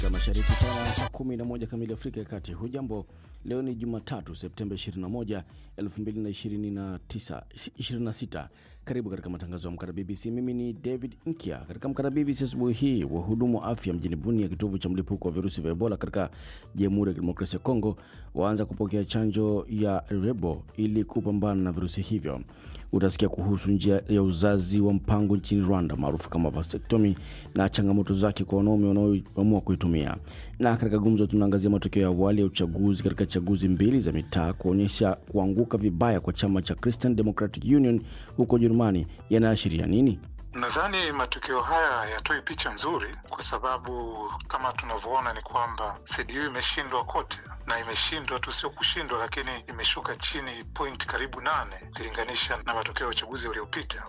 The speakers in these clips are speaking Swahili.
Mashariki sawa na saa 11 kamili Afrika ya Kati. Hujambo, leo ni Jumatatu Septemba 21, 2029 26. Karibu katika matangazo ya Amka BBC. Mimi ni David Nkia. Katika Amka BBC asubuhi hii, wahudumu wa afya mjini Bunia, kitovu cha mlipuko wa virusi vya Ebola katika Jamhuri ya Kidemokrasia ya Kongo, waanza kupokea chanjo ya Rebo ili kupambana na virusi hivyo. Utasikia kuhusu njia ya uzazi wa mpango nchini Rwanda maarufu kama vasectomy na changamoto zake kwa wanaume wanaoamua kuitumia. Na katika gumzo, tunaangazia matokeo ya awali ya uchaguzi katika chaguzi mbili za mitaa kuonyesha kuanguka vibaya kwa chama cha Christian Democratic Union huko Ujerumani yanaashiria nini? Nadhani matokeo haya hayatoi picha nzuri, kwa sababu kama tunavyoona ni kwamba CDU imeshindwa kote, na imeshindwa tu, sio kushindwa, lakini imeshuka chini point karibu nane ukilinganisha na matokeo ya uchaguzi uliopita.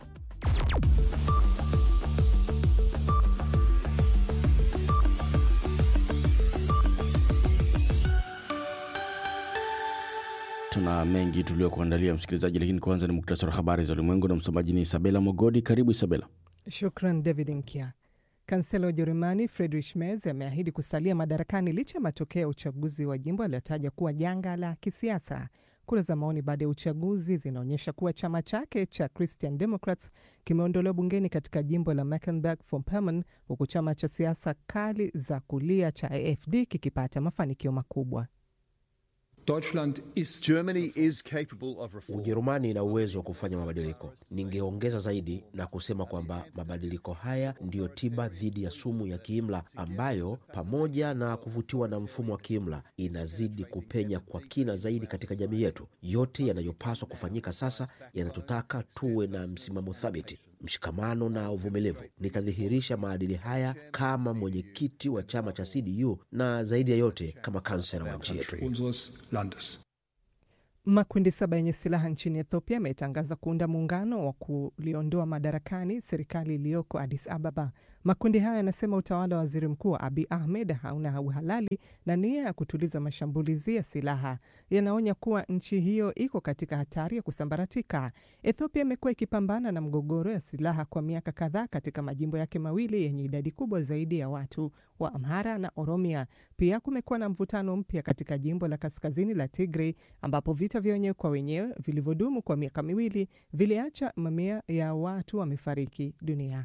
Tuna mengi tuliokuandalia msikilizaji, lakini kwanza ni muktasari wa habari za ulimwengu na msomaji ni Isabela Mogodi. Karibu Isabela. Shukran David Nkia. Kansela wa Ujerumani Friedrich Merz ameahidi kusalia madarakani licha ya matokeo ya uchaguzi wa jimbo aliyotaja kuwa janga la kisiasa. Kura za maoni baada ya uchaguzi zinaonyesha kuwa chama chake cha Christian Democrats kimeondolewa bungeni katika jimbo la Mecklenburg-Vorpommern, huku chama cha siasa kali za kulia cha AfD kikipata mafanikio makubwa. Ujerumani ina uwezo wa kufanya mabadiliko. Ningeongeza zaidi na kusema kwamba mabadiliko haya ndiyo tiba dhidi ya sumu ya kiimla ambayo, pamoja na kuvutiwa na mfumo wa kiimla, inazidi kupenya kwa kina zaidi katika jamii yetu. Yote yanayopaswa kufanyika sasa yanatutaka tuwe na msimamo thabiti, mshikamano na uvumilivu. Nitadhihirisha maadili haya kama mwenyekiti wa chama cha CDU na zaidi ya yote kama kansela wa nchi yetu. Makundi saba yenye silaha nchini Ethiopia yametangaza kuunda muungano wa kuliondoa madarakani serikali iliyoko Addis Ababa. Makundi hayo yanasema utawala wa waziri mkuu Abiy Ahmed hauna uhalali na nia ya kutuliza mashambulizi ya silaha. Yanaonya kuwa nchi hiyo iko katika hatari ya kusambaratika. Ethiopia imekuwa ikipambana na mgogoro ya silaha kwa miaka kadhaa katika majimbo yake mawili yenye idadi kubwa zaidi ya watu wa Amhara na Oromia. Pia kumekuwa na mvutano mpya katika jimbo la kaskazini la Tigray ambapo vita vya wenyewe kwa wenyewe vilivyodumu kwa miaka miwili viliacha mamia ya watu wamefariki dunia.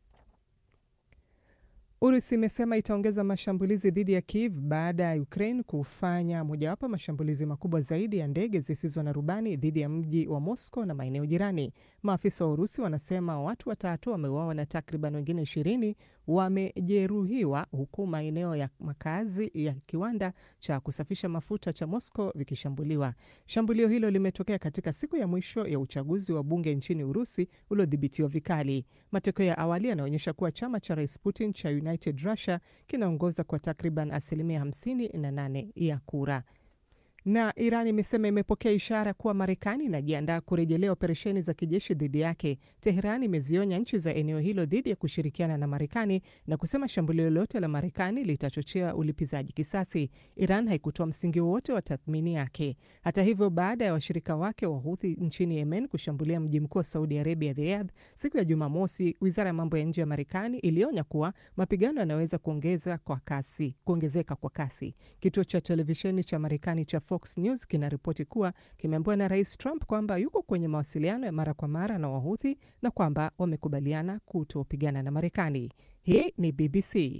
Urusi imesema itaongeza mashambulizi dhidi ya Kiev baada ya Ukraine kufanya mojawapo mashambulizi makubwa zaidi ya ndege zisizo na rubani dhidi ya mji wa Moscow na maeneo jirani. Maafisa wa Urusi wanasema watu watatu wameuawa na takriban wengine ishirini wamejeruhiwa huku maeneo ya makazi ya kiwanda cha kusafisha mafuta cha Moscow vikishambuliwa. Shambulio hilo limetokea katika siku ya mwisho ya uchaguzi wa bunge nchini Urusi uliodhibitiwa vikali. Matokeo ya awali yanaonyesha kuwa chama cha Rais Putin cha United Russia kinaongoza kwa takriban asilimia 58 ya kura na Iran imesema imepokea ishara kuwa Marekani inajiandaa kurejelea operesheni za kijeshi dhidi yake. Teheran imezionya nchi za eneo hilo dhidi ya kushirikiana na Marekani na kusema shambulio lolote la Marekani litachochea ulipizaji kisasi. Iran haikutoa msingi wowote wa tathmini yake. Hata hivyo, baada ya washirika wake wa Houthi nchini Yemen kushambulia mji mkuu wa Saudi Arabia, Riyadh, siku ya Jumamosi, wizara ya mambo ya nje ya Marekani ilionya kuwa mapigano yanaweza kuongeza kwa kasi, kuongezeka kwa kasi. Kituo cha televisheni cha Marekani cha Fox News kinaripoti kuwa kimeambiwa na Rais Trump kwamba yuko kwenye mawasiliano ya mara kwa mara na Wahuthi na kwamba wamekubaliana kutopigana na Marekani. Hii ni BBC.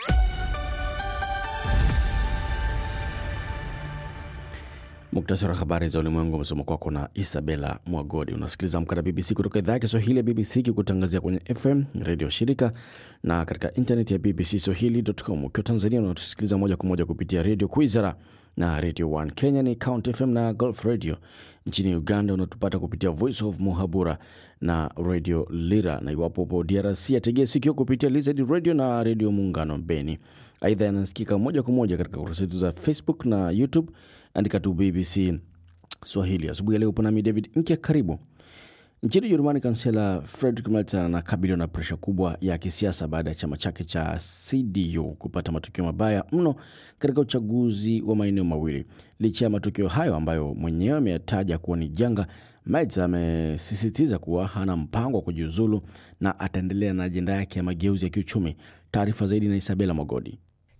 Muktasari wa habari za ulimwengu umesoma kwako na Isabela Mwagodi. Unasikiliza Amka na BBC kutoka idhaa ya Kiswahili ya BBC ikikutangazia kwenye FM redio shirika na katika intaneti ya BBC Swahili.com. Ukiwa Tanzania unatusikiliza moja kwa moja kupitia redio Kwizera na Radio 1. Kenya ni Count FM na Gulf Radio. Nchini Uganda unatupata kupitia Voice of Muhabura na Radio Lira, na iwapo upo DRC ategea sikio kupitia Lizard Radio na Radio Muungano Beni. Aidha, yanasikika moja kwa moja katika kurasa zetu za Facebook na YouTube. Andika tu BBC Swahili. Asubuhi ya leo upo nami David Nkia, karibu. Nchini Ujerumani, kansela Friedrich Merz anakabiliwa na presha kubwa ya kisiasa baada ya chama chake cha CDU kupata matokeo mabaya mno katika uchaguzi wa maeneo mawili. Licha ya matokeo hayo ambayo mwenyewe ameyataja kuwa ni janga, Merz amesisitiza kuwa hana mpango wa kujiuzulu na ataendelea na ajenda yake ya mageuzi ya kiuchumi. Taarifa zaidi na Isabela Mogodi.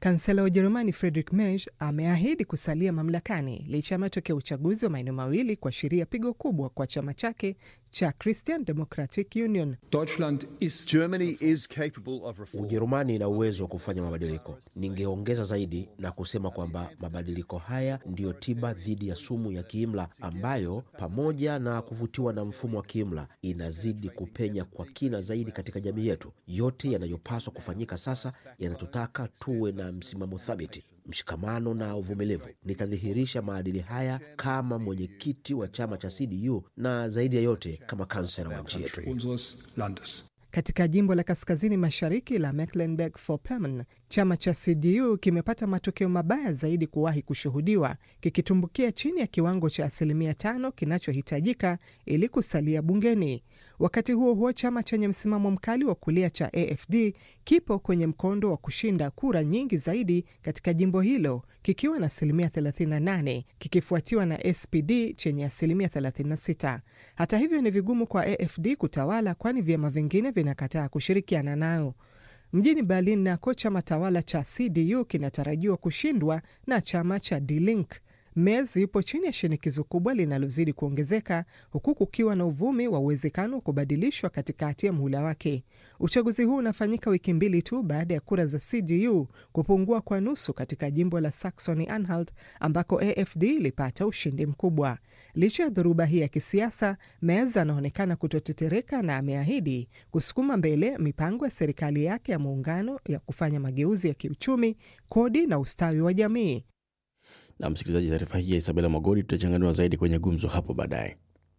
Kansela wa Ujerumani Friedrich Merz ameahidi kusalia mamlakani licha ya matokeo ya uchaguzi wa maeneo mawili kuashiria pigo kubwa kwa chama chake cha Christian Democratic Union. Deutschland ist Germany is capable of reform. Ujerumani ina uwezo wa kufanya mabadiliko. Ningeongeza zaidi na kusema kwamba mabadiliko haya ndiyo tiba dhidi ya sumu ya kiimla ambayo, pamoja na kuvutiwa na mfumo wa kiimla, inazidi kupenya kwa kina zaidi katika jamii yetu. Yote yanayopaswa kufanyika sasa yanatutaka tuwe na msimamo thabiti, mshikamano na uvumilivu. Nitadhihirisha maadili haya kama mwenyekiti wa chama cha CDU na zaidi ya yote kama kansela wa nchi yetu. unseres Landes. Katika jimbo la kaskazini mashariki la Mecklenburg-Vorpommern, chama cha CDU kimepata matokeo mabaya zaidi kuwahi kushuhudiwa, kikitumbukia chini ya kiwango cha asilimia tano kinachohitajika ili kusalia bungeni. Wakati huo huo, chama chenye msimamo mkali wa kulia cha AFD kipo kwenye mkondo wa kushinda kura nyingi zaidi katika jimbo hilo kikiwa na asilimia 38 kikifuatiwa na SPD chenye asilimia 36. Hata hivyo, ni vigumu kwa AFD kutawala, kwani vyama vingine vinakataa kushirikiana nayo. Mjini Berlin nako chama tawala cha CDU kinatarajiwa kushindwa na chama cha Die Linke. Merz yupo chini ya shinikizo kubwa linalozidi kuongezeka huku kukiwa na uvumi wa uwezekano wa kubadilishwa katikati ya muhula wake. Uchaguzi huu unafanyika wiki mbili tu baada ya kura za CDU kupungua kwa nusu katika jimbo la Saxony Anhalt ambako AFD ilipata ushindi mkubwa. Licha ya dhoruba hii ya kisiasa, Merz anaonekana kutotetereka na ameahidi kusukuma mbele mipango ya serikali yake ya muungano ya kufanya mageuzi ya kiuchumi, kodi na ustawi wa jamii. Na msikilizaji, taarifa hii ya Isabela Magori tutachanganua zaidi kwenye gumzo hapo baadaye.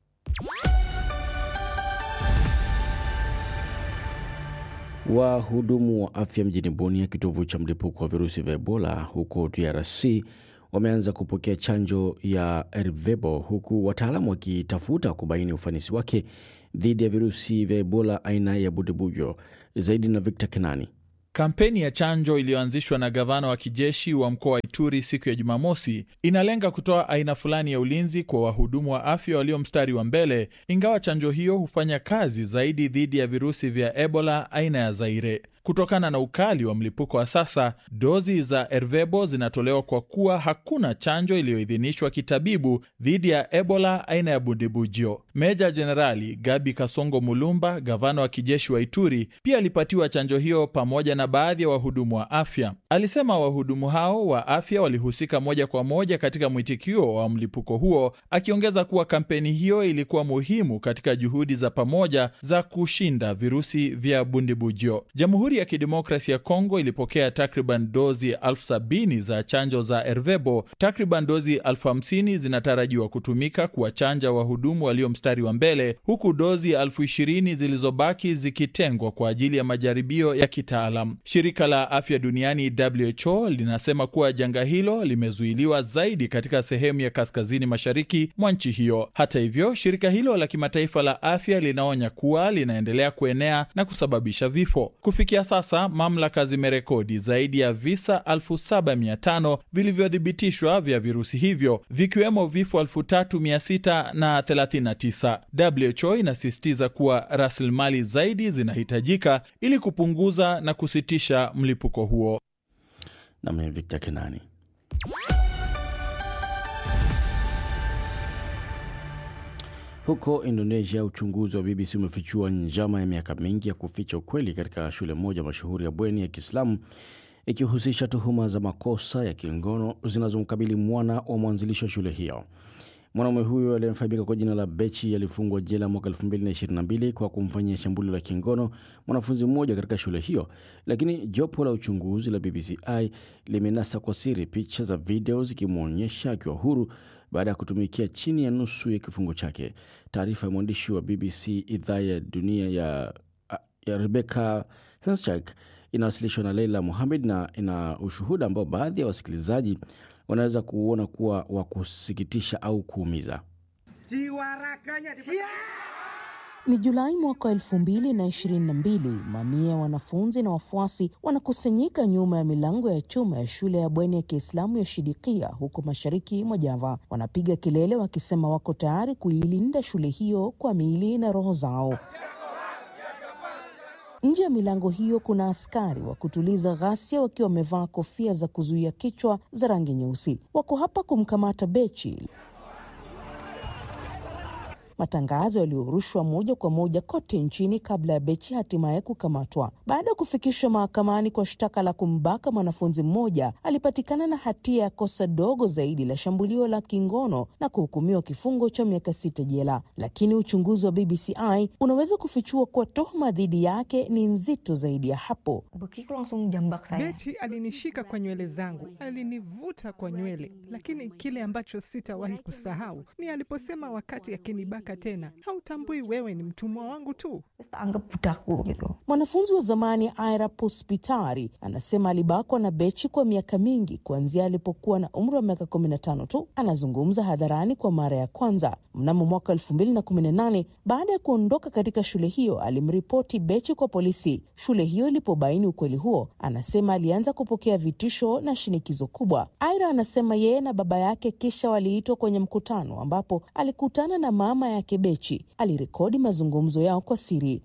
Wahudumu wa afya mjini Bunia, kitovu cha mlipuko wa virusi vya Ebola huko DRC, wameanza kupokea chanjo ya Ervebo, huku wataalamu wakitafuta kubaini ufanisi wake dhidi ya virusi vya Ebola aina ya Budebujo. Zaidi na Victor Kenani. Kampeni ya chanjo iliyoanzishwa na gavana wa kijeshi wa mkoa wa Ituri siku ya Jumamosi inalenga kutoa aina fulani ya ulinzi kwa wahudumu wa afya walio mstari wa mbele, ingawa chanjo hiyo hufanya kazi zaidi dhidi ya virusi vya Ebola aina ya Zaire. Kutokana na ukali wa mlipuko wa sasa, dozi za Ervebo zinatolewa kwa kuwa hakuna chanjo iliyoidhinishwa kitabibu dhidi ya Ebola aina ya Bundibugyo. Meja Jenerali Gabi Kasongo Mulumba, gavana wa kijeshi wa Ituri, pia alipatiwa chanjo hiyo pamoja na baadhi ya wahudumu wa afya. Alisema wahudumu hao wa afya walihusika moja kwa moja katika mwitikio wa mlipuko huo, akiongeza kuwa kampeni hiyo ilikuwa muhimu katika juhudi za pamoja za kushinda virusi vya Bundibugyo. Jamhuri ya Kidemokrasi ya Kongo ilipokea takriban dozi elfu sabini za chanjo za Ervebo. Takriban dozi elfu hamsini zinatarajiwa kutumika kuwachanja wahudumu walio mstari wa mbele, huku dozi elfu ishirini zilizobaki zikitengwa kwa ajili ya majaribio ya kitaalam. Shirika la Afya Duniani WHO linasema kuwa janga hilo limezuiliwa zaidi katika sehemu ya kaskazini mashariki mwa nchi hiyo. Hata hivyo, shirika hilo la kimataifa la afya linaonya kuwa linaendelea kuenea na kusababisha vifo. Kufikia sasa mamlaka zimerekodi zaidi ya visa 7500 vilivyothibitishwa vya virusi hivyo vikiwemo vifo 3639. WHO inasisitiza kuwa rasilimali zaidi zinahitajika ili kupunguza na kusitisha mlipuko huo. Nami Victor Kenani. Huko Indonesia, uchunguzi wa BBC umefichua njama ya miaka mingi ya kuficha ukweli katika shule moja mashuhuri ya bweni ya Kiislamu ikihusisha tuhuma za makosa ya kingono zinazomkabili mwana wa mwanzilishi wa shule hiyo. Mwanaume huyo aliyefahamika kwa jina la Bechi alifungwa jela mwaka 2022 kwa kumfanyia shambulio la kingono mwanafunzi mmoja katika shule hiyo, lakini jopo la uchunguzi la BBCI limenasa kwa siri picha za video zikimwonyesha akiwa huru baada ya kutumikia chini ya nusu ya kifungo chake. Taarifa ya mwandishi wa BBC idhaa ya dunia ya, ya Rebecca Henschak inawasilishwa na Leila Muhamed na ina ushuhuda ambao baadhi ya wasikilizaji wanaweza kuona kuwa wa kusikitisha au kuumiza. Ni Julai mwaka wa elfu mbili na ishirini na mbili. Mamia ya wanafunzi na wafuasi wanakusanyika nyuma ya milango ya chuma ya shule ya bweni ya Kiislamu ya Shidikia huko mashariki mwa Java. Wanapiga kelele wakisema wako tayari kuilinda shule hiyo kwa miili na roho zao. Nje ya milango hiyo kuna askari wa kutuliza ghasia wakiwa wamevaa kofia za kuzuia kichwa za rangi nyeusi. Wako hapa kumkamata Bechi. Matangazo yaliyorushwa moja kwa moja kote nchini kabla ya Bechi hatimaye kukamatwa. Baada ya kufikishwa mahakamani kwa shtaka la kumbaka mwanafunzi mmoja, alipatikana na hatia ya kosa dogo zaidi la shambulio la kingono na kuhukumiwa kifungo cha miaka sita jela. Lakini uchunguzi wa BBCI unaweza kufichua kuwa tuhuma dhidi yake ni nzito zaidi ya hapo. Bekiku langsung jambak saya. Beti alinishika kwa nywele zangu, alinivuta kwa nywele, lakini kile ambacho sitawahi kusahau ni aliposema wakati akinibaka tena, hautambui wewe ni mtumwa wangu tu. Terus tak anggap budakku gitu. Mwanafunzi wa zamani Aira Puspitari anasema alibakwa na Bechi kwa miaka mingi kuanzia alipokuwa na umri wa miaka 15 tu. Anazungumza hadharani kwa mara ya kwanza mnamo mwaka 2018 baada ya kuondoka katika shule hiyo. Alimripoti Bechi kwa polisi. Shule hiyo ilipobaini ukweli huo, anasema alianza kupokea vitisho na shinikizo kubwa. Aira anasema yeye na baba yake kisha waliitwa kwenye mkutano ambapo alikutana na mama yake Bechi. Alirekodi mazungumzo yao kwa siri.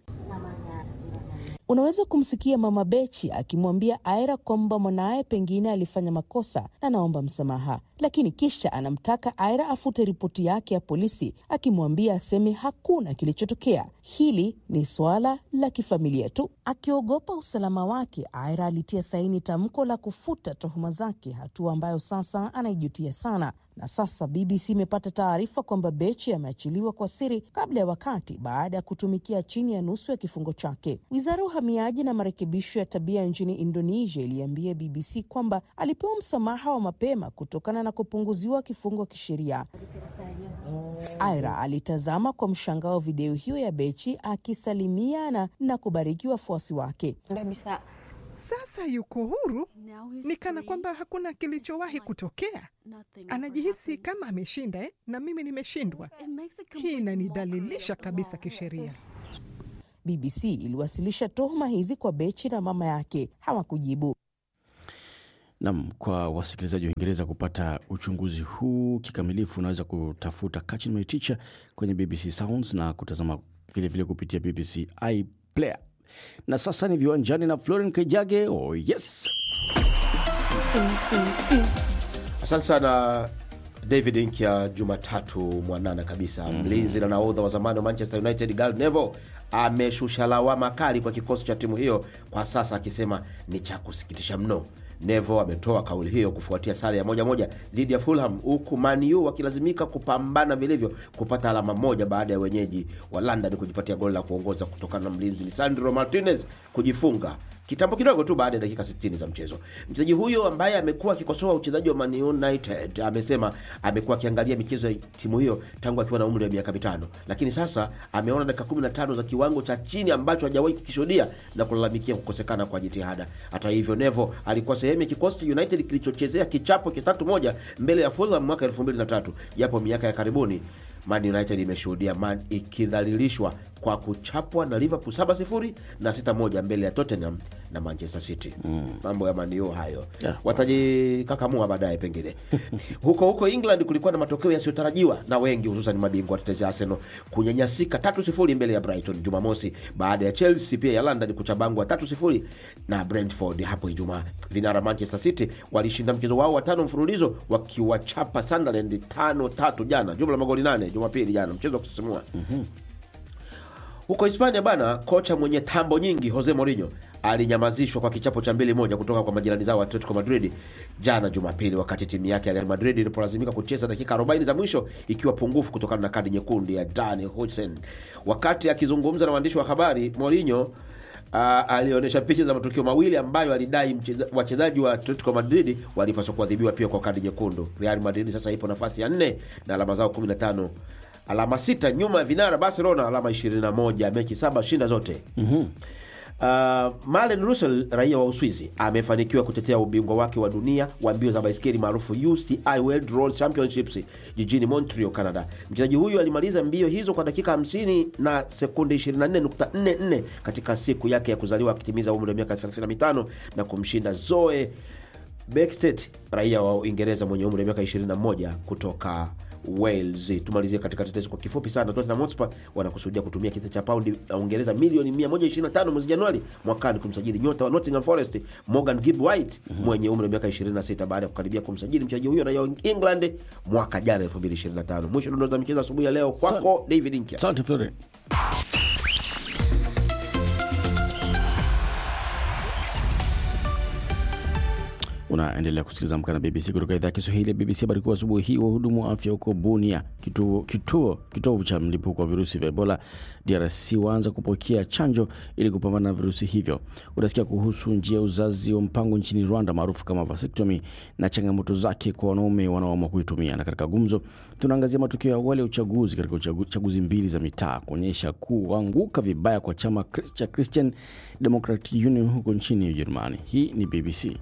Unaweza kumsikia mama Bechi akimwambia Aira kwamba mwanaye pengine alifanya makosa na anaomba msamaha, lakini kisha anamtaka Aira afute ripoti yake ya polisi, akimwambia aseme hakuna kilichotokea. Hili ni suala la kifamilia tu. Akiogopa usalama wake, Aira alitia saini tamko la kufuta tuhuma zake, hatua ambayo sasa anaijutia sana. Na sasa BBC imepata taarifa kwamba Bechi ameachiliwa kwa siri kabla ya wakati baada ya kutumikia chini ya nusu ya kifungo chake. Wizara ya uhamiaji na marekebisho ya tabia nchini Indonesia iliambia BBC kwamba alipewa msamaha wa mapema kutokana na kupunguziwa kifungo kisheria. Aira alitazama kwa mshangao video hiyo ya Bechi akisalimiana na kubariki wafuasi wake. Udah bisa Sasa yuko huru, ni kana kwamba hakuna kilichowahi kutokea. Anajihisi kama ameshinda eh? na mimi nimeshindwa. Hii inanidhalilisha kabisa kisheria. BBC iliwasilisha tuhuma hizi kwa Bechi na mama yake, hawakujibu. Nam, kwa wasikilizaji wa Uingereza kupata uchunguzi huu kikamilifu, unaweza kutafuta Catching My Teacher kwenye BBC Sounds na kutazama vilevile vile kupitia BBC iPlayer. Na sasa ni viwanjani na Floren Kejage. Oh yes, Asante sana David Inkia. Jumatatu mwanana kabisa, mlinzi na nahodha wa zamani wa Manchester United Gary Neville ameshusha lawama kali kwa kikosi cha timu hiyo kwa sasa, akisema ni cha kusikitisha mno. Neville ametoa kauli hiyo kufuatia sare ya moja moja dhidi ya Fulham, huku Man U wakilazimika kupambana vilivyo kupata alama moja baada ya wenyeji wa London kujipatia goli la kuongoza kutokana na mlinzi Lisandro Martinez kujifunga kitambo kidogo tu baada ya dakika 60 za mchezo. Mchezaji huyo ambaye amekuwa akikosoa uchezaji wa Man United amesema amekuwa akiangalia michezo ya timu hiyo tangu akiwa na umri wa miaka mitano, lakini sasa ameona dakika 15 za kiwango cha chini ambacho hajawahi kukishuhudia na kulalamikia kukosekana kwa jitihada. Hata hivyo, Nevo alikuwa sehemu ya kikosi cha United kilichochezea kichapo kitatu moja mbele ya Fulham mwaka 2003 japo miaka ya karibuni Man United imeshuhudia Man ikidhalilishwa kwa kuchapwa na Liverpool 7-0 na 6-1 mbele ya Tottenham na Manchester City. Mambo ya Man U hayo Yeah. watajikakamua baadaye pengine. huko huko England kulikuwa na matokeo yasiyotarajiwa na wengi, hususan mabingwa watetezi Arsenal kunyanyasika 3-0 mbele ya Brighton Jumamosi baada ya Chelsea pia ya London kuchabangwa 3-0 na Brentford hapo Ijumaa. Vinara Manchester City walishinda mchezo wao wa tano mfululizo wakiwachapa Sunderland tano tatu jana, jumla magoli nane Jumapili jana, mchezo wa kusisimua. Huko Hispania bana, kocha mwenye tambo nyingi Jose Mourinho alinyamazishwa kwa kichapo cha mbili moja kutoka kwa majirani zao Atletico Madrid jana Jumapili, wakati timu yake ya Real Madrid ilipolazimika kucheza dakika 40 za mwisho ikiwa pungufu kutokana na kadi nyekundu ya Dani Hudson. Wakati akizungumza na waandishi wa habari, Mourinho Uh, alionyesha picha za matukio mawili ambayo alidai mcheza- wachezaji wa Atletico Madrid walipaswa kuadhibiwa pia kwa kadi nyekundu. Real Madrid sasa ipo nafasi ya nne na alama zao 15, alama sita nyuma ya vinara Barcelona alama 21, mechi saba shinda zote. Uh, Malen Russell raia wa Uswizi amefanikiwa kutetea ubingwa wake wa dunia wa mbio za baiskeli maarufu UCI World Road Championships jijini Montreal, Canada. Mchezaji huyu alimaliza mbio hizo kwa dakika 50 na sekunde 24.44 katika siku yake ya kuzaliwa akitimiza umri wa miaka 35 na kumshinda Zoe Bextet raia wa Uingereza mwenye umri wa miaka 21 kutoka Wales. Tumalizie katika tetezi kwa kifupi sana. Tottenham Hotspur wanakusudia kutumia kitita cha paundi ya Uingereza milioni 125 mwezi Januari mwakani kumsajili nyota wa Nottingham Forest Morgan Gibb White mwenye umri wa miaka 26 baada ya kukaribia kumsajili mchezaji huyo raia wa England mwaka jana 2025. Mwisho dondoo za michezo asubuhi ya leo kwako David Nkya. Asante Florian. Unaendelea kusikiliza Amka na BBC kutoka idhaa ya Kiswahili ya BBC. Habari kuu asubuhi hii, wahudumu wa afya huko Bunia, kituo kituo kitovu cha mlipuko wa virusi vya Ebola DRC, waanza kupokea chanjo ili kupambana na virusi hivyo. Utasikia kuhusu njia ya uzazi wa mpango nchini Rwanda maarufu kama vasectomy na changamoto zake kwa wanaume wanaoamua kuitumia. Na katika gumzo, tunaangazia matukio ya awali ya uchaguzi katika uchagu- chaguzi mbili za mitaa kuonyesha kuanguka vibaya kwa chama cha Christian Democratic Union huko nchini Ujerumani. Hii ni BBC.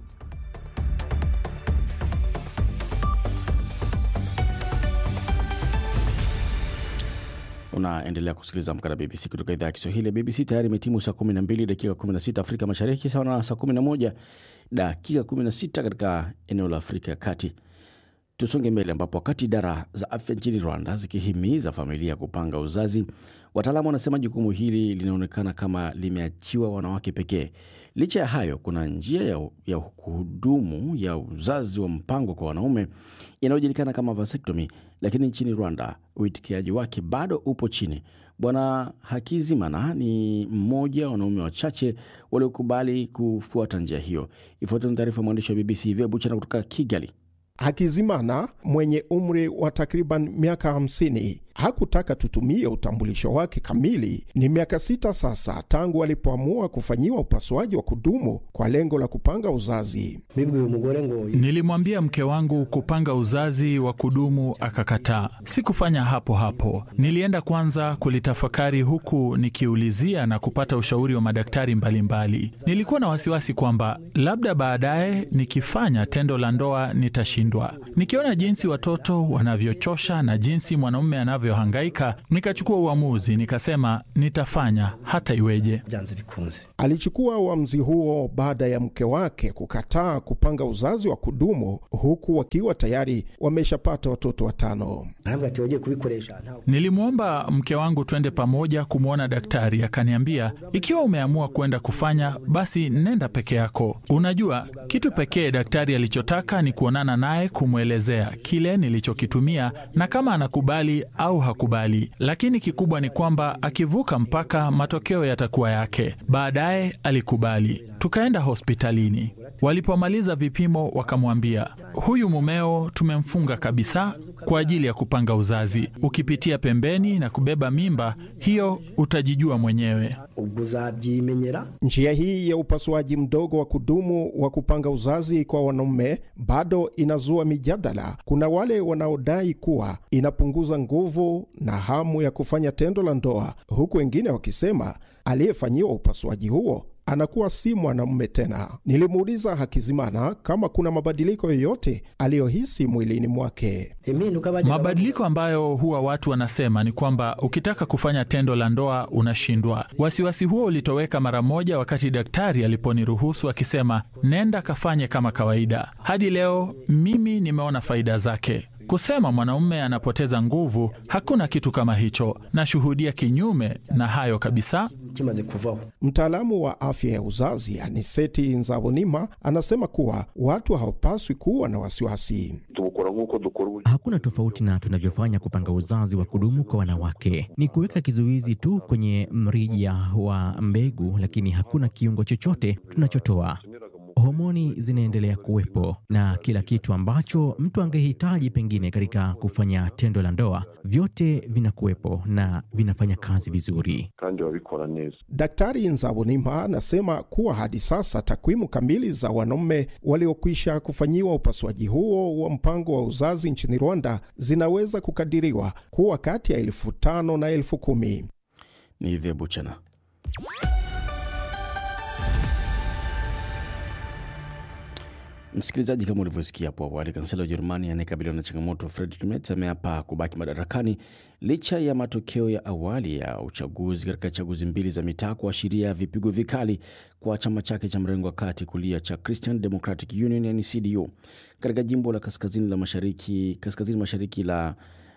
Unaendelea kusikiliza Amka na BBC kutoka idhaa ya Kiswahili ya BBC. Tayari imetimu saa 12 dakika 16 Afrika Mashariki, sawa na saa 11 dakika 16 katika eneo la Afrika ya Kati. Tusonge mbele, ambapo wakati idara za afya nchini Rwanda zikihimiza familia kupanga uzazi, wataalamu wanasema jukumu hili linaonekana kama limeachiwa wanawake pekee. Licha ya hayo, kuna njia ya, ya kuhudumu ya uzazi wa mpango kwa wanaume inayojulikana kama vasectomy, lakini nchini Rwanda uitikiaji wake bado upo chini. Bwana Hakizimana ni mmoja wa wanaume wachache waliokubali kufuata njia hiyo. Ifuatayo ni taarifa ya mwandishi wa BBC Ivia Buchana kutoka Kigali. Hakizimana mwenye umri wa takriban miaka 50 hakutaka tutumie utambulisho wake kamili. Ni miaka sita sasa tangu alipoamua kufanyiwa upasuaji wa kudumu kwa lengo la kupanga uzazi. Nilimwambia mke wangu kupanga uzazi wa kudumu akakataa. Sikufanya hapo hapo, nilienda kwanza kulitafakari huku nikiulizia na kupata ushauri wa madaktari mbalimbali mbali. Nilikuwa na wasiwasi kwamba labda baadaye nikifanya tendo la ndoa nitashindwa. Nikiona jinsi watoto wanavyochosha na jinsi mwanaume anavyohangaika, nikachukua uamuzi, nikasema nitafanya hata iweje. Alichukua uamuzi huo baada ya mke wake kukataa kupanga uzazi wa kudumu huku wakiwa tayari wameshapata watoto watano. Nilimwomba mke wangu twende pamoja kumwona daktari, akaniambia ikiwa umeamua kwenda kufanya basi nenda peke yako. Unajua, kitu pekee daktari alichotaka ni kuonana naye, kumwelezea kile nilichokitumia na kama anakubali au hakubali, lakini kikubwa ni kwamba akivuka mpaka, matokeo yatakuwa yake. Baadaye alikubali, tukaenda hospitalini. Walipomaliza vipimo, wakamwambia huyu mumeo tumemfunga kabisa kwa ajili ya kupanga uzazi. Ukipitia pembeni na kubeba mimba hiyo, utajijua mwenyewe. Njia hii ya upasuaji mdogo wa kudumu wa kupanga uzazi kwa wanaume bado inazua mijadala. Kuna wale wanaodai kuwa inapunguza nguvu na hamu ya kufanya tendo la ndoa, huku wengine wakisema aliyefanyiwa upasuaji huo anakuwa si mwanamume tena. Nilimuuliza Hakizimana kama kuna mabadiliko yoyote aliyohisi mwilini mwake. Mabadiliko ambayo huwa watu wanasema ni kwamba ukitaka kufanya tendo la ndoa unashindwa. Wasiwasi huo ulitoweka mara moja wakati daktari aliponiruhusu akisema, nenda kafanye kama kawaida. Hadi leo mimi nimeona faida zake. Kusema mwanaume anapoteza nguvu, hakuna kitu kama hicho. Nashuhudia kinyume na hayo kabisa. Mtaalamu wa afya ya uzazi Aniseti Nzabonima anasema kuwa watu hawapaswi kuwa na wasiwasi. Hakuna tofauti na tunavyofanya kupanga uzazi wa kudumu kwa wanawake, ni kuweka kizuizi tu kwenye mrija wa mbegu, lakini hakuna kiungo chochote tunachotoa. Homoni zinaendelea kuwepo na kila kitu ambacho mtu angehitaji pengine katika kufanya tendo la ndoa, vyote vinakuwepo na vinafanya kazi vizuri. Daktari Nzabonima anasema kuwa hadi sasa takwimu kamili za wanaume waliokwisha kufanyiwa upasuaji huo wa mpango wa uzazi nchini Rwanda zinaweza kukadiriwa kuwa kati ya elfu tano na elfu kumi. Ni hivyo Buchana. Msikilizaji, kama ulivyosikia hapo awali, kansela wa Ujerumani anayekabiliwa na changamoto Friedrich Merz ameapa kubaki madarakani licha ya matokeo ya awali ya uchaguzi katika chaguzi mbili za mitaa kuashiria vipigo vikali kwa chama chake cha mrengo wa kati kulia cha Christian Democratic Union yani CDU katika jimbo la kaskazini la mashariki, kaskazini mashariki la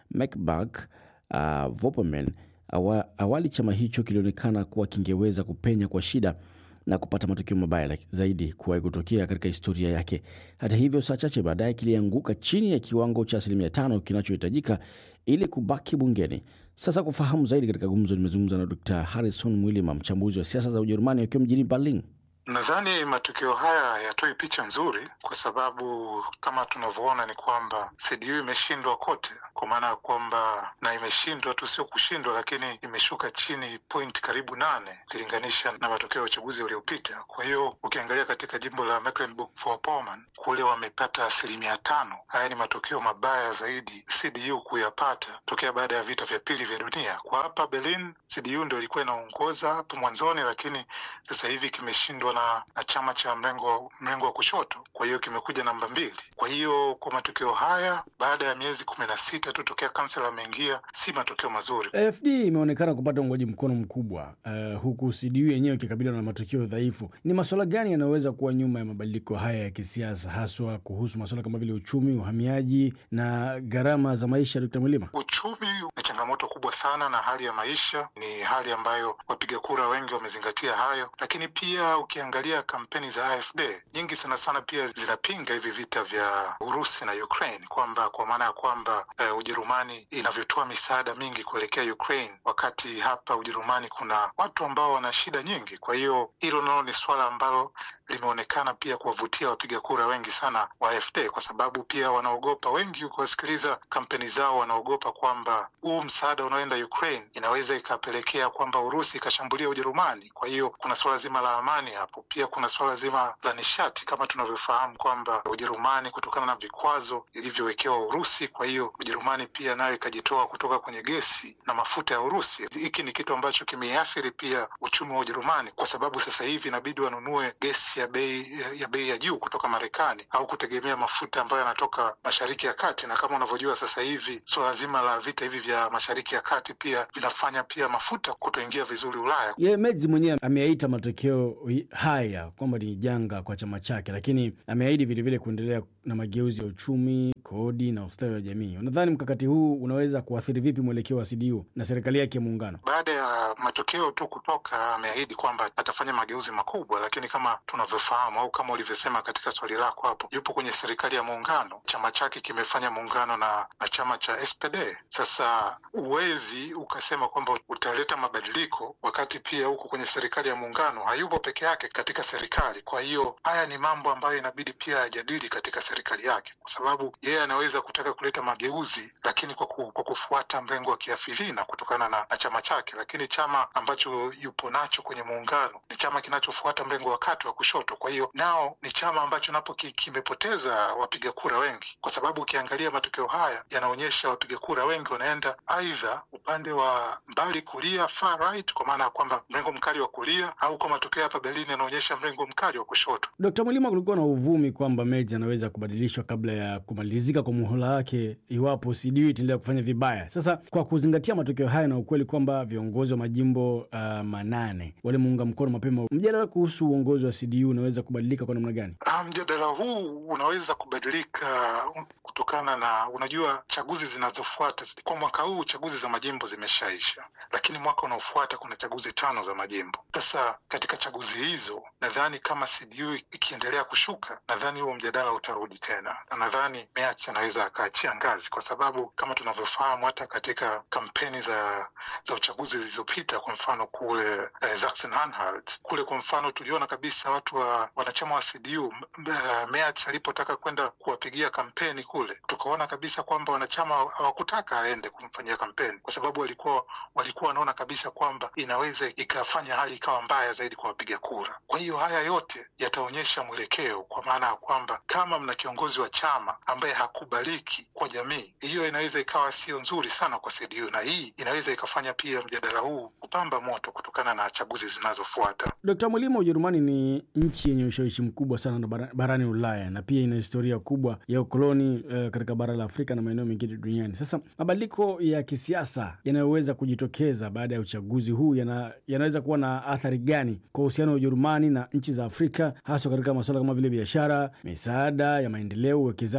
Mecklenburg uh, Vorpommern. Awa, awali chama hicho kilionekana kuwa kingeweza kupenya kwa shida na kupata matokeo mabaya zaidi kuwahi kutokea katika historia yake. Hata hivyo, saa chache baadaye kilianguka chini ya kiwango cha asilimia tano kinachohitajika ili kubaki bungeni. Sasa kufahamu zaidi katika gumzo, nimezungumza na Dr Harrison Mwilima, mchambuzi wa siasa za Ujerumani akiwa mjini Berlin. Nadhani matukio haya hayatoi picha nzuri, kwa sababu kama tunavyoona ni kwamba CDU imeshindwa kote, kwa maana ya kwamba na imeshindwa tu, sio kushindwa, lakini imeshuka chini point karibu nane ukilinganisha na matokeo ya uchaguzi uliopita. Kwa hiyo ukiangalia katika jimbo la Mecklenburg-Vorpommern kule wamepata asilimia tano. Haya ni matokeo mabaya zaidi CDU kuyapata tokea baada ya vita vya pili vya dunia. Kwa hapa Berlin, CDU ndio ilikuwa inaongoza hapo mwanzoni, lakini sasa hivi kimeshindwa na, na chama cha mrengo mrengo wa kushoto, kwa hiyo kimekuja namba mbili. Kwa hiyo kwa matokeo haya baada ya miezi kumi na sita tu tokea kansela ameingia, si matokeo mazuri. AfD imeonekana kupata uungwaji mkono mkubwa uh, huku CDU yenyewe ikikabiliwa na matokeo dhaifu. Ni masuala gani yanayoweza kuwa nyuma ya mabadiliko haya ya kisiasa, haswa kuhusu masuala kama vile uchumi, uhamiaji na gharama za maisha? Dkt. Mwilima, uchumi ni changamoto kubwa sana, na hali ya maisha ni hali ambayo wapiga kura wengi wamezingatia hayo, lakini pia ukiangalia kampeni za AfD nyingi sana sana pia zinapinga hivi vita vya Urusi na Ukraine, kwamba kwa maana ya kwamba uh, Ujerumani inavyotoa misaada mingi kuelekea Ukraine, wakati hapa Ujerumani kuna watu ambao wana shida nyingi. Kwa hiyo hilo nalo ni suala ambalo limeonekana pia kuwavutia wapiga kura wengi sana wa AfD, kwa sababu pia wanaogopa, wengi ukiwasikiliza kampeni zao, wanaogopa kwamba huu msaada unaoenda Ukraine inaweza ikapelekea kwamba Urusi ikashambulia Ujerumani. Kwa hiyo kuna suala zima la amani hapo, pia kuna suala zima la nishati, kama tunavyofahamu kwamba Ujerumani kutokana na vikwazo ilivyowekewa Urusi, kwa hiyo Ujerumani pia nayo ikajitoa kutoka kwenye gesi na mafuta ya Urusi. Hiki ni kitu ambacho kimeathiri pia uchumi wa Ujerumani, kwa sababu sasa hivi inabidi wanunue gesi ya bei ya bei ya juu kutoka Marekani au kutegemea mafuta ambayo yanatoka Mashariki ya Kati, na kama unavyojua sasa hivi suala zima la vita hivi vya Mashariki ya Kati pia vinafanya pia mafuta kutoingia vizuri Ulaya. Ye Merz mwenyewe ameyaita matokeo haya kwamba ni janga kwa chama chake, lakini ameahidi vilevile kuendelea na mageuzi ya uchumi, kodi na ustawi wa jamii. Unadhani mkakati huu unaweza kuathiri vipi mwelekeo wa CDU na serikali yake ya muungano? Baada ya matokeo tu kutoka, ameahidi kwamba atafanya mageuzi makubwa, lakini kama tunavyofahamu au kama ulivyosema katika swali lako hapo, yupo kwenye serikali ya muungano, chama chake kimefanya muungano na, na chama cha SPD. Sasa huwezi ukasema kwamba utaleta mabadiliko wakati pia huko kwenye serikali ya muungano hayupo peke yake katika serikali. Kwa hiyo haya ni mambo ambayo inabidi pia ajadili katika serikali yake, kwa sababu yeye anaweza kutaka kuleta mageuzi, lakini kwa, ku, kwa kufuata mrengo wa kiafilina kutokana na, na chama chake, lakini chama ambacho yupo nacho kwenye muungano ni chama kinachofuata mrengo wa kati wa kushoto. Kwa hiyo nao ni chama ambacho napo ki, kimepoteza wapiga kura wengi, kwa sababu ukiangalia matokeo haya yanaonyesha wapiga kura wengi wanaenda aidha upande wa mbali kulia, far right, kwa maana ya kwamba mrengo mkali wa kulia, au kwa matokeo hapa Berlin yanaonyesha mrengo mkali wa kushoto. Dkt. Mwilima, kulikuwa na uvumi kwamba Merz anaweza kubadilishwa kabla ya kumalizika kwa muhula wake iwapo CDU itaendelea kufanya vibaya. Sasa kwa kuzingatia matokeo haya na ukweli kwamba viongozi wa majimbo uh, manane walimuunga mkono mapema, mjadala kuhusu uongozi wa CDU unaweza kubadilika kwa namna gani? Mjadala huu unaweza kubadilika kutokana na, unajua, chaguzi zinazofuata kwa mwaka huu, chaguzi za majimbo zimeshaisha, lakini mwaka unaofuata kuna chaguzi tano za majimbo. Sasa katika chaguzi hizo, nadhani kama CDU ikiendelea kushuka, nadhani huo mjadala utarudi tena, na nadhani Merz anaweza akaachia ngazi, kwa sababu kama tunavyofahamu hata katika kampeni za za uchaguzi zilizopita, kwa mfano kule eh, Sachsen-Anhalt kule, kwa mfano tuliona kabisa watu wa wanachama wa CDU uh, Merz alipotaka kwenda kuwapigia kampeni kule, tukaona kabisa kwamba wanachama hawakutaka aende kumfanyia kampeni, kwa sababu walikuwa walikuwa wanaona kabisa kwamba inaweza ikafanya hali ikawa mbaya zaidi kwa wapiga kura. Kwa hiyo haya yote yataonyesha mwelekeo, kwa maana ya kwamba kama mna kiongozi wa chama ambaye hakubaliki kwa jamii, hiyo inaweza ikawa sio nzuri sana kwa CDU, na hii inaweza ikafanya pia mjadala huu kupamba moto kutokana na chaguzi zinazofuata. Dkt. Mwilima, Ujerumani ni nchi yenye ushawishi mkubwa sana barani Ulaya na pia ina historia kubwa ya ukoloni uh, katika bara la Afrika na maeneo mengine duniani. Sasa mabadiliko ya kisiasa yanayoweza kujitokeza baada ya uchaguzi huu yana, yanaweza kuwa na athari gani kwa uhusiano wa Ujerumani na nchi za Afrika, haswa katika masuala kama vile biashara, misaada ya maendeleo, uwekezaji na ushirikiano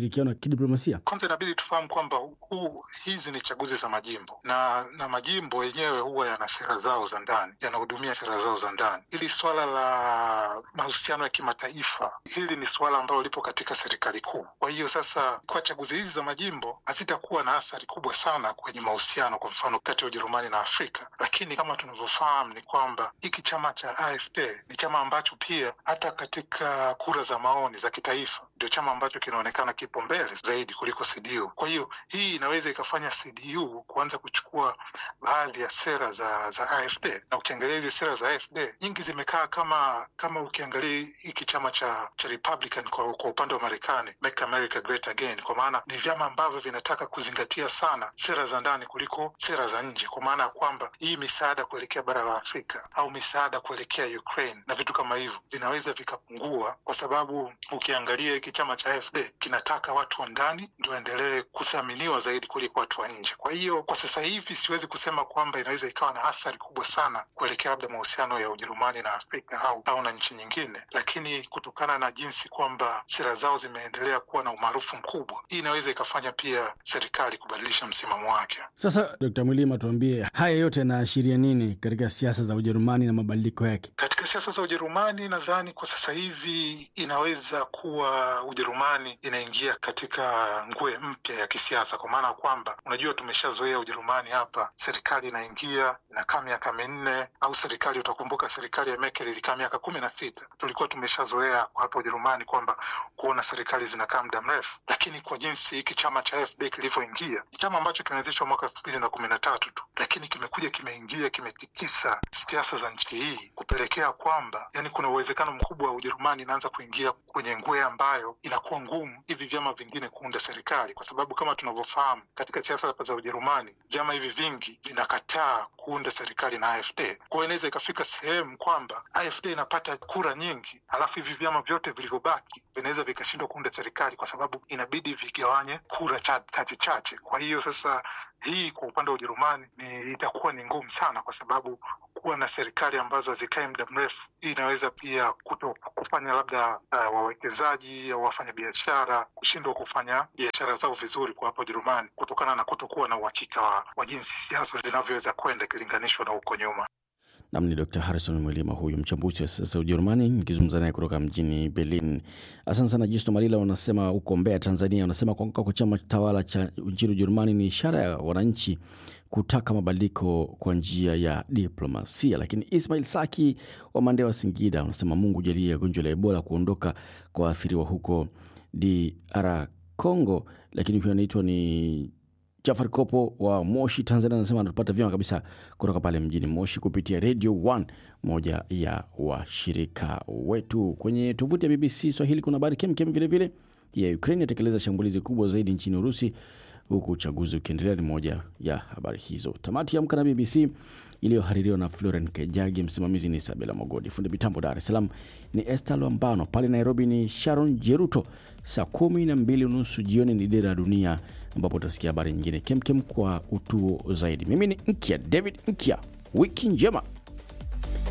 ushirikiano wa kidiplomasia? Kwanza inabidi tufahamu kwamba huu hizi ni chaguzi za majimbo na na majimbo yenyewe huwa yana sera zao za ndani, yanahudumia sera zao za ndani. Hili swala la mahusiano ya kimataifa, hili ni suala ambalo lipo katika serikali kuu. Kwa hiyo sasa, kwa chaguzi hizi za majimbo hazitakuwa na athari kubwa sana kwenye mahusiano, kwa mfano kati ya Ujerumani na Afrika, lakini kama tunavyofahamu ni kwamba hiki chama cha AfD ni chama ambacho pia hata katika kura za maoni za kitaifa ndio chama ambacho kinaonekana kipo mbele zaidi kuliko CDU. Kwa hiyo hii inaweza ikafanya CDU kuanza kuchukua baadhi ya sera za za AfD, na ukiangalia hizi sera za AfD nyingi zimekaa kama kama ukiangalia hiki chama cha cha Republican kwa, kwa upande wa Marekani, Make America Great Again, kwa maana ni vyama ambavyo vinataka kuzingatia sana sera za ndani kuliko sera za nje, kwa maana ya kwamba hii misaada kuelekea bara la Afrika au misaada kuelekea Ukraine na vitu kama hivyo vinaweza vikapungua, kwa sababu ukiangalia hiki chama cha AfD kinataka watu wa ndani ndio waendelee kuthaminiwa zaidi kuliko watu wa nje. Kwa hiyo kwa sasa hivi siwezi kusema kwamba inaweza ikawa na athari kubwa sana kuelekea labda mahusiano ya Ujerumani na Afrika au au na nchi nyingine, lakini kutokana na jinsi kwamba sera zao zimeendelea kuwa na umaarufu mkubwa, hii inaweza ikafanya pia serikali kubadilisha msimamo wake. Sasa Dkt. Mwilima, tuambie haya yote yanaashiria nini katika siasa za Ujerumani na mabadiliko yake? Katika siasa za Ujerumani, nadhani kwa sasa hivi inaweza kuwa Ujerumani inaingia katika ngwe mpya ya kisiasa, kwa maana ya kwamba unajua, tumeshazoea Ujerumani hapa, serikali inaingia inakaa miaka minne, au serikali, utakumbuka serikali ya Merkel ilikaa miaka kumi na sita. Tulikuwa tumeshazoea hapa Ujerumani kwamba kuona serikali zinakaa muda mrefu, lakini kwa jinsi hiki chama cha AfD kilivyoingia, ni chama ambacho kimeanzishwa mwaka elfu mbili na kumi na tatu tu, lakini kimekuja kimeingia, kimetikisa siasa za nchi hii kupelekea kwamba yani kuna uwezekano mkubwa wa Ujerumani inaanza kuingia kwenye ngwe ambayo inakuwa ngumu hivi vyama vingine kuunda serikali, kwa sababu kama tunavyofahamu katika siasa za Ujerumani vyama hivi vingi vinakataa kuunda serikali na AfD. Kwa hiyo inaweza ikafika sehemu kwamba AfD inapata kura nyingi, alafu hivi vyama vyote vilivyobaki vinaweza vikashindwa kuunda serikali, kwa sababu inabidi vigawanye kura chache chache. Kwa hiyo sasa hii kwa upande wa Ujerumani ni itakuwa ni ngumu sana, kwa sababu kuwa na serikali ambazo hazikae muda mrefu, hii inaweza pia kuto kufanya labda uh, wawekezaji au wafanya biashara kushindwa kufanya biashara zao vizuri kwa hapa Ujerumani kutokana na kutokuwa na uhakika wa, wa jinsi siasa zinavyoweza kwenda ikilinganishwa na huko nyuma. Nam ni Dr Harrison Mwilima, huyu mchambuzi wa siasa za Ujerumani, nikizungumza naye kutoka mjini Berlin. Asante sana. Jisto Malila wanasema huko Mbeya, Tanzania, wanasema kuanguka kwa chama tawala cha nchini Ujerumani ni ishara ya wananchi kutaka mabadiliko kwa njia ya diplomasia. Lakini Ismail Saki wa Mandewa, Singida, wanasema Mungu jalie gonjwa la Ebola kuondoka kwa waathiriwa huko DR Congo. Lakini huyo anaitwa ni Jafar Kopo wa Moshi, Tanzania, anasema anatupata vyema kabisa kutoka pale mjini Moshi kupitia Radio 1, moja ya washirika wetu. Kwenye tovuti ya BBC Swahili kuna habari kemkem vilevile ya Ukraine yatekeleza shambulizi kubwa zaidi nchini Urusi, huku uchaguzi ukiendelea. Ni moja ya habari hizo. Tamati ya Amka na BBC iliyohaririwa na Floren Kejagi, msimamizi ni Isabela Mogodi, fundi mitambo Dar es Salaam ni Esta Lwambano, pale Nairobi ni Sharon Jeruto. Saa kumi na mbili unusu jioni ni Dira ya Dunia, ambapo utasikia habari nyingine kemkem kwa utuo zaidi. Mimi ni Nkya David Nkya, wiki njema.